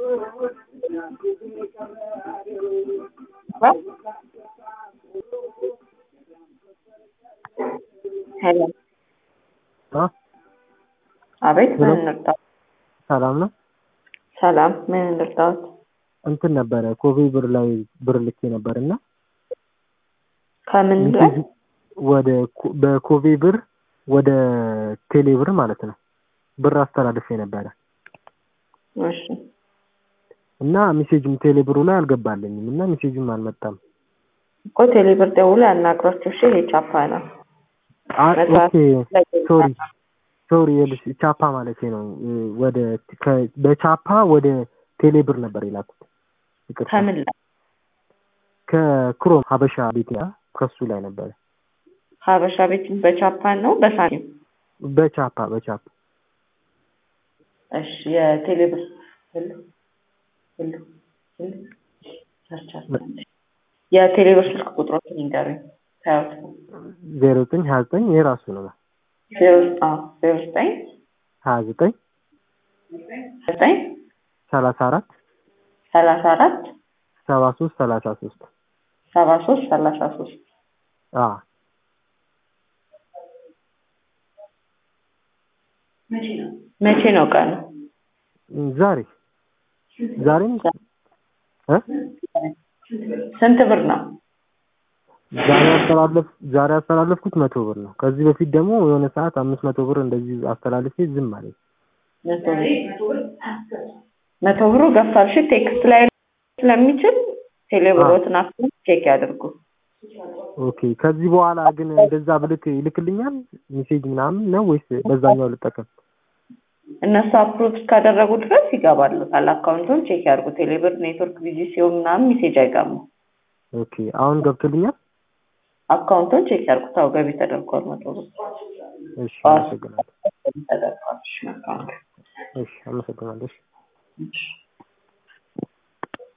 ሄሎ አ አቤት ምን ሄሎ። እንርዳዎት? ሰላም ነው። ሰላም ምን እንርዳዎት? እንትን ነበረ ኮቪ ብር ላይ ብር ልኬ ነበር እና ከምን ላይ ሜሴጅ ወደ ኮ- በኮቪ ብር ወደ ቴሌ ብር ማለት ነው ብር አስተላልፌ ነበረ እሺ እና ሜሴጅም ቴሌ ብሩ ላይ አልገባልኝም እና ሜሴጅም አልመጣም። እኮ ቴሌብር ደውሎ ያናግሯቸው። እሺ ይሄ ቻፓ ነው። አ- መስራት ኦኬ ላይ ሶሪ ሶሪ የልሽ ቻፓ ማለት ነው እ፣ ወደ ከ- በቻፓ ወደ ቴሌ ብር ነበር የላኩት። ይቅርታ ከምን ላይ ከክሮም ሀበሻ ቤት ያ ከሱ ላይ ነበረ ሀበሻ ቤት በቻፓ ነው በሳንቲም? በቻፓ በቻፓ እሺ የቴሌብር ሁሉ ሁሉ ሁሉ ሰርች አድርገን የቴሌብር ስልክ ቁጥሮችን ይንገሩኝ። ታዩት ዜሮ ዘጠኝ ሀያ ዘጠኝ የራሱ ነው ዜሮ አዎ ዜሮ ዘጠኝ ሀያ ዘጠኝ ዘጠኝ ሰላሳ አራት ሰላሳ አራት ሰባ ሶስት ሰላሳ ሶስት ሰባ ሶስት ሰላሳ ሶስት አ መቼ ነው ቀኑ? ዛሬ ዛሬም እ ስንት ብር ነው? ዛሬ አስተላለፍ ዛሬ ያስተላለፍኩት መቶ ብር ነው። ከዚህ በፊት ደግሞ የሆነ ሰዓት አምስት መቶ ብር እንደዚህ አስተላልፌ ዝም አለኝ። መቶ ብር መቶ ብሩ ገፋል። እሺ ቴክስት ላይ ስለሚችል ቴሌብሮትን አክሰስ ቼክ ያድርጉ። ኦኬ ከዚህ በኋላ ግን እንደዛ ብልክ ይልክልኛል ሜሴጅ ምናምን ነው ወይስ በዛኛው ልጠቀም? እነሱ አፕሩቭ እስካደረጉ ድረስ ይገባሉታል። አካውንቱን ቼክ ያድርጉ። ቴሌብር ኔትወርክ ቢዚ ሲሆን ምናምን ሜሴጅ አይገባም። ኦኬ አሁን ገብቶልኛል። አካውንቱን ቼክ ያድርጉ። ታው ገቢ ተደርጓል። መቶ ብር እሺ አመሰግናለሁ። ገቢ ተደርጓል። እሺ አካውንት እሺ አመሰግናለሁ። እሺ እሺ